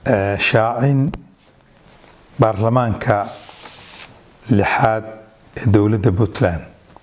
shaacin baarlamaanka lixaad ee dowladda puntland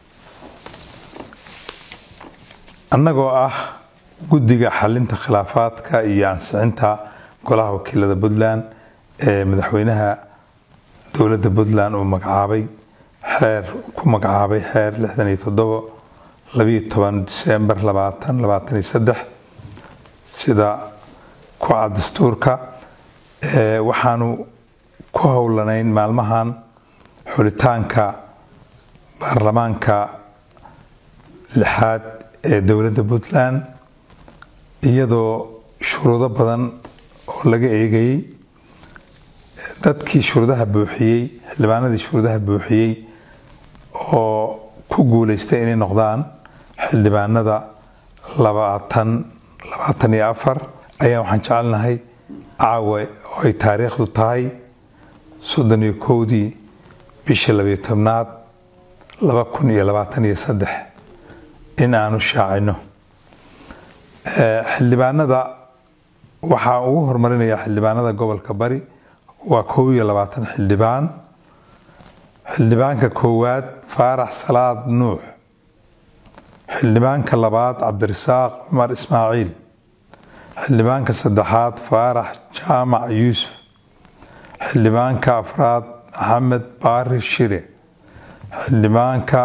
annagoo ah guddiga xalinta khilaafaadka iyo ansixinta golaha wakiilada puntland ee madaxweynaha dowladda puntland uu magacaabay xeer ku magacaabay xeer lixdan iyo toddobo labiyo toban disembar labaatan labaatan iyo saddex sida ku cad dastuurka waxaanu ku howlanayn maalmahan xulitaanka baarlamaanka lixaad ee dowladda puntland iyadoo shuruudo badan oo laga eegayey dadkii shuruudaha buuxiyey xildhibaanadii shuruudaha buuxiyey oo ku guuleystay inay noqdaan xildhibaanada labaatan labaatan iyo afar ayaa waxaan jecelnahay caawa oo ay taariikhdu tahay soddon iyo kowdii bishii labiyo tobnaad laba kun iyo labaatan iyo saddex in aanu shaacino xildhibaanada waxaa ugu horumarinaya xildhibaanada gobolka bari waa kow iyo labaatan xildhibaan xildhibaanka koowaad faarax salaad nuux xildhibaanka labaad cabdirasaaq cumar ismaaciil xildhibaanka saddexaad faarax jaamac yuusuf xildhibaanka afraad maxamed baari shire xildhibaanka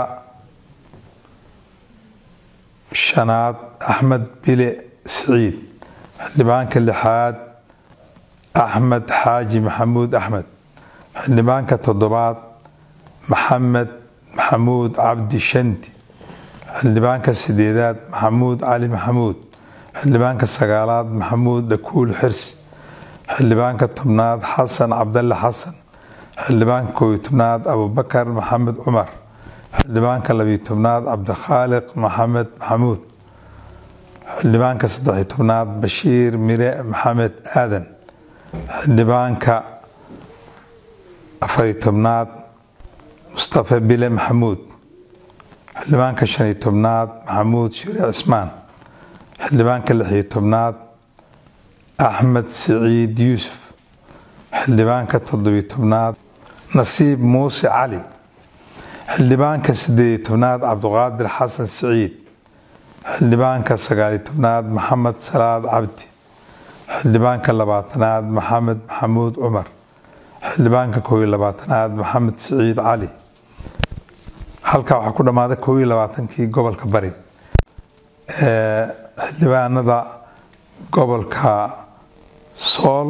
shanaad axmed bile siciid xildhibaanka lixaad axmed xaaji maxamuud axmed xildhibaanka toddobaad maxamed maxamuud cabdi shanti xildhibaanka sideedaad maxamuud cali maxamuud xildhibaanka sagaalaad maxamuud dhakuul xirsi xildhibaanka tobnaad xasan cabdalle xasan xildhibaanka koobiyo tobnaad abubakar maxamed cumar xildhibaanka labiyo tobnaad cabdikhaaliq maxamed maxamuud xildhibaanka saddexiyo tobnaad bashiir mire maxamed aadan xildhibaanka afariyo tobnaad mustafa bile maxamuud xildhibaanka shaniyo tobnaad maxamuud shire cismaan xildhibaanka lixiyo tobnaad axmed siciid yuusuf xildhibaanka toddobiyo tobnaad nasiib muuse cali xildhibaanka sideediyo tobnaad cabduqaadir xasan siciid xildhibaanka sagaaliyo tobnaad maxamed salaad cabdi xildhibaanka labaatanaad maxamed maxamuud cumar xildhibaanka koob iyo labaatanaad maxamed siciid cali halkaa waxaa ku dhammaaday koob iyo labaatankii gobolka bari xildhibaanada gobolka sool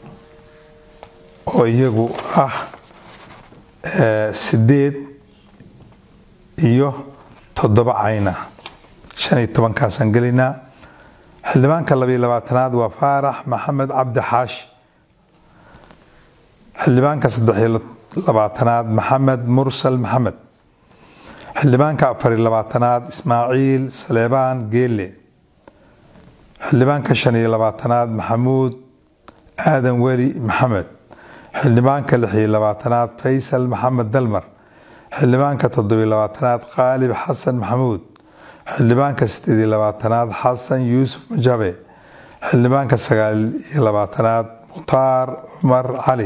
oo iyagu ah sideed iyo toddoba cayna shan iyo tobankaasaan gelaynaa xildhibaanka labiyo labaatanaad waa faarax maxamed cabdi xaashi xildhibaanka saddexiyo labaatanaad maxamed mursal maxamed xildhibaanka afariyo labaatanaad ismaaciil saleebaan geelle xildhibaanka shan iyo labaatanaad maxamuud aadan weli maxamed xildhibaanka lixiyo labaatanaad faysal maxamed dalmar xildhibaanka toddobiyo labaatanaad qaalib xasan maxamuud xildhibaanka sideediyo labaatanaad xasan yuusuf majabe xildhibaanka sagaal iyo labaatanaad mukhtaar cumar cali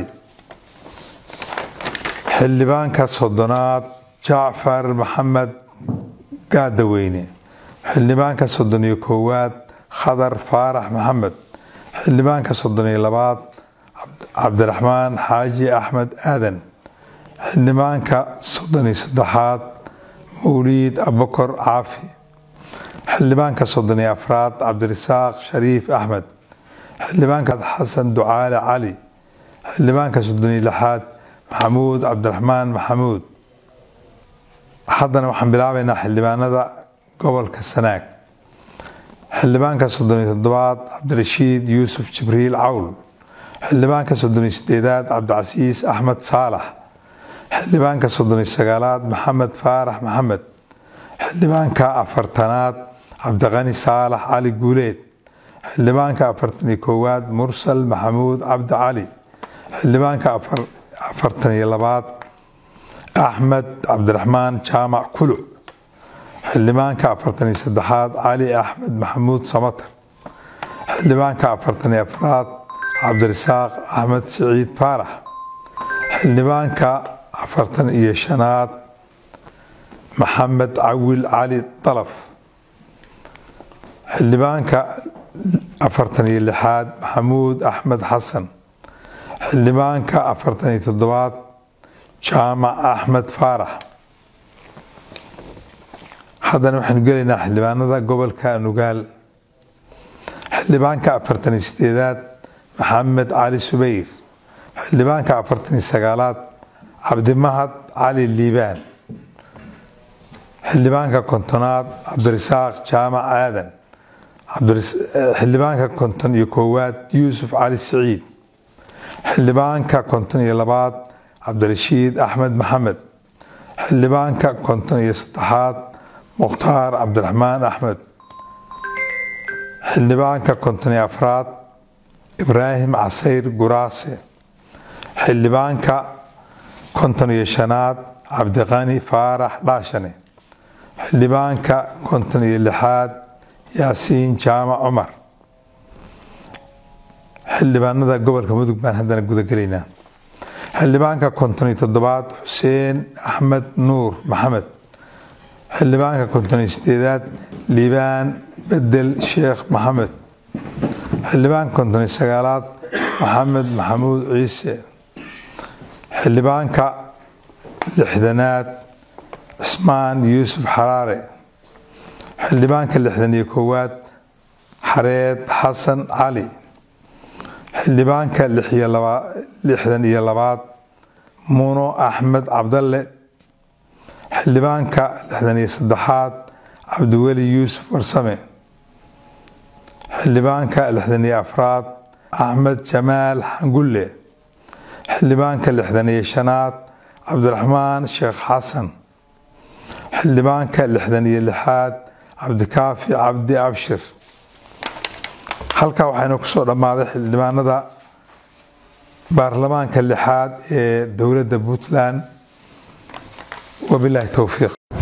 xildhibaanka soddonaad jacfar maxamed gaadaweyne xildhibaanka soddon iyo koowaad khadar faarax maxamed xildhibaanka soddon iyo labaad cabdiraxmaan xaaji axmed aadan xildhibaanka soddon iyo saddexaad mawliid abakor caafi xildhibaanka soddon iyo afraad cabdirasaaq shariif axmed xildhibaanka xasan ducaale cali xildhibaanka soddon iyo lixaad maxamuud cabdiraxmaan maxamuud haddana waxaan bilaabaynaa xildhibaanada gobolka sanaag xildhibaanka soddon iyo toddobaad cabdirashiid yuusuf jibriil cawl xildhibaanka soddon iyo sideedaad cabdicasiis axmed saalax xildhibaanka soddon iyo sagaalaad maxamed faarax maxamed xildhibaanka afartanaad cabdiqani saalax cali guuleed xildhibaanka afartan iyo koowaad mursal maxamuud cabdi cali xildhibaanka afartan iyo labaad axmed cabdiraxmaan jaamac kuluc xildhibaanka afartan iyo saddexaad cali axmed maxamuud samatar xildhibaanka afartan iyo afraad cabdirasaaq axmed siciid faarax xildhibaanka afartan iyo shanaad maxamed cawil cali dalaf xildhibaanka afartan iyo lixaad maxamuud axmed xasan xildhibaanka afartan iyo toddobaad jaamac axmed faarax haddana waxaynu gelaynaa xildhibaanada gobolka nugaal xildhibaanka afartan iyo sideedaad maxamed cali subayr xildhibaanka afartan iyo sagaalaad cabdimahad cali liibaan xildhibaanka kontonaad cabdirasaaq jaamac aadan xildhibaanka konton iyo koowaad yuusuf cali siciid xildhibaanka konton iyo labaad cabdirashiid axmed maxamed xildhibaanka konton iyo saddexaad mukhtaar cabdiraxmaan axmed xildhibaanka konton iyo afraad ibraahim casayr guraase xildhibaanka konton iyo shanaad cabdiqani faarax dhaashane xildhibaanka konton iyo lixaad yaasiin jaamac cumar xildhibaanada gobolka mudug baan haddana gudagelaynaa xildhibaanka konton iyo toddobaad xuseen axmed nuur maxamed xildhibaanka konton iyo sideedaad liibaan bedel sheekh maxamed xildhibaanka konton iyo sagaalaad maxamed maxamuud ciise xildhibaanka lixdanaad cismaan yuusuf xaraare xildhibaanka lixdan iyo koowaad xareed xasan cali xildhibaanka lixdan iyo labaad muno axmed cabdalle xildhibaanka lixdan iyo saddexaad cabdiweli yuusuf warsame xildhibaanka lixdan iyo afraad axmed jamaal xangulle xildhibaanka lixdan iyo shanaad cabdiraxmaan sheekh xasan xildhibaanka lixdan iyo lixaad cabdikaafi cabdi abshir halkaa waxaynu kusoo dhammaaday xildhibaanada baarlamaanka lixaad ee dowladda puntland wabilaahi towfiiq